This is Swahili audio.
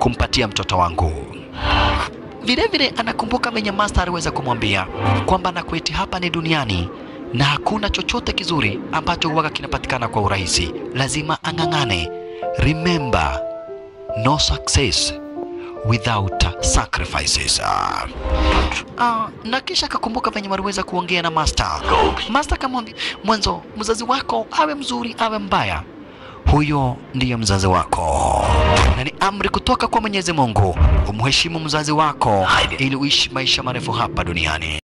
kumpatia mtoto wangu. Vile vile anakumbuka venye Master aliweza kumwambia kwamba nakweti hapa ni duniani na hakuna chochote kizuri ambacho huwaga kinapatikana kwa urahisi, lazima ang'ang'ane. Remember, no success without sacrifices. Ah, ah, na kisha akakumbuka venye waliweza kuongea na Master. Master akamwambia mwanzo, mzazi wako awe mzuri awe mbaya, huyo ndiyo mzazi wako, na ni amri kutoka kwa Mwenyezi Mungu umheshimu mzazi wako ili uishi maisha marefu hapa duniani.